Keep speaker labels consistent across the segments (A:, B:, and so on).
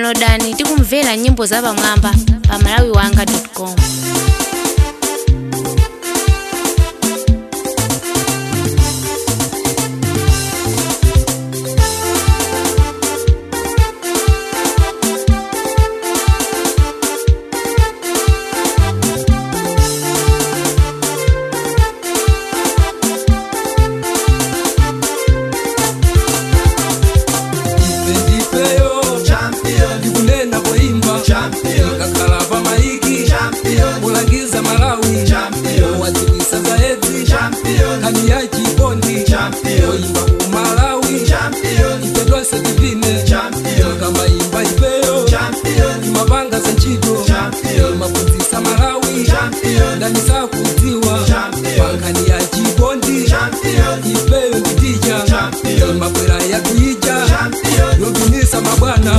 A: downloadani tikumvera nyimbo zapamwamba pa malawiwanga com
B: Ipendipeyo ndikunena poimba kakhala pa maiki kulangiza malawi wadziwisa zaedzi kani ya chikondi poimba ku malawi ife tonse tivine kamaimba ipeyo imapanga za ntchito imapfunzisa malawi ndani sakudziwa pankani ya chikondi ipeyo nditija imabwera yakuija yotumisa mabwana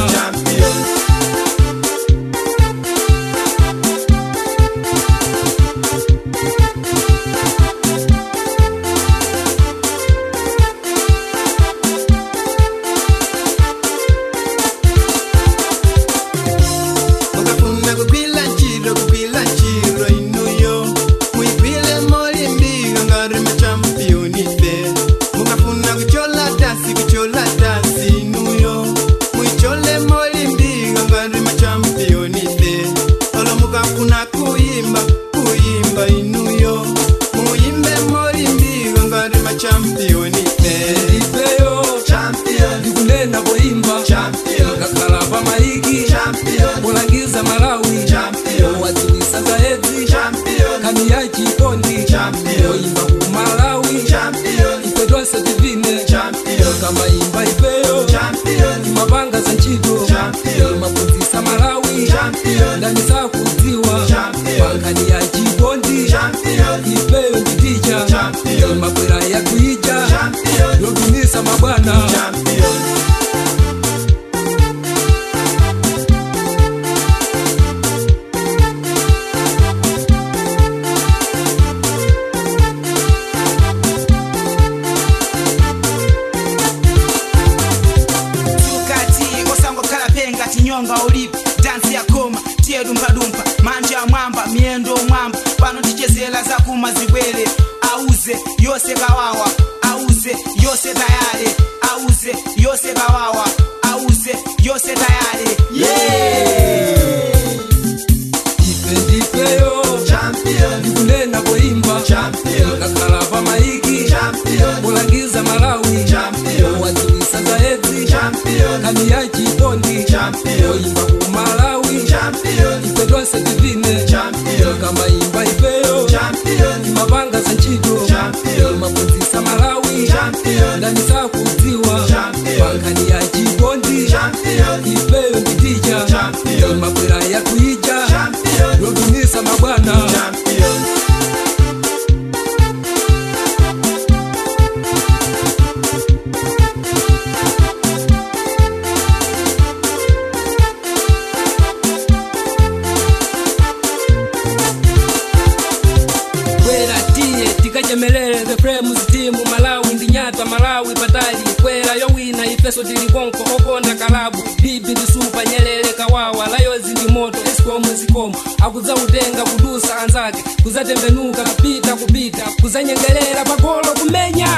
C: mukafuna kugwila ntchito kugwila ntchito inuyo muyigwile molimbika ngati machampiyoni fe mukafuna kuchola tasi kuchola tasi inuyo muyichole molimbika ngati machampiyoni fe olo mukafuna kuyimba kuyimba inuyo muyimbe molimbika ngati machampiyoni fe
B: ipeyo ndikunena poimba kakhala pa maiki kulangiza malawi wadziwisa zaedzi kani ya chikondi poimba ku malawi ife tonse tivine kamaimba ipeyo imapanga za ntchito imapfunzisa malawi ndani sakudziwa pankani ya chikondi ipeyo nditija imabwera yakuija yotumisa mabwana
D: tukati osangokhala penga tinyonga ulipi dansi ya koma tiye dumphadumpha manje ya mwamba miyendo mwamba pano tichezera zakuma zibwere auze yose kawawa auze yose tayale auze yose kawawa auze yose tayale
B: ife ndipeyo ndikunena poimba kakhala pa maiki kulangiza malawi wadziwisa zaedzi kani ya chikondi poimba ku malawi ife tonse tivine kamaimba ipeyo imapanga za ntchito imapfunzisa malawi ndani sakudziwa pankani ya chikondi ipeyo nditija imabwera yakuija yotumisa mabwana kwera tiye tikachemelele the frames timu malawi ndinyata malawi patali kwera yowina ifeso tili konko okonda kalabu bibi ndisupa nyelele kawawa layozi ndi moto esikomu zikomo akudzautenga kudusa anzake kuzatembenuka kupita kupita kuzanyengelera pagolo kumenya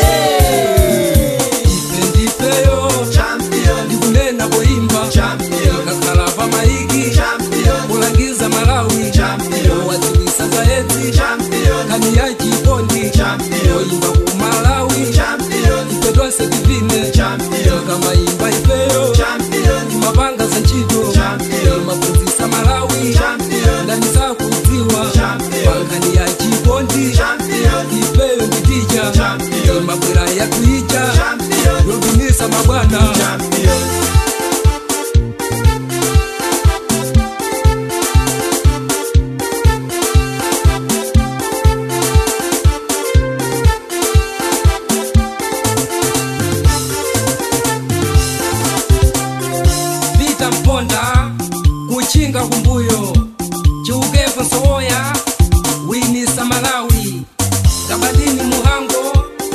B: ife ndifeyo ndikunena poimba kakhala pa maiki kulangiza malawi wadziwisa zaedzi kani ya chikondi poimba ku malawi ife tonse tivine kamaimba ifeyo imapanga za ntchito imapfunzisa malawi ndani sakudziwa pankani ya chikondi ifeyo nditija imabwera yakuija yotumisa mabwana vita mponda kuchinga kumbuyo chiukepo sowoya winisa malawi kabadini muhango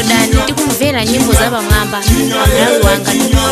A: downloadani tikumvera nyimbo za pamwamba pa malawi wanga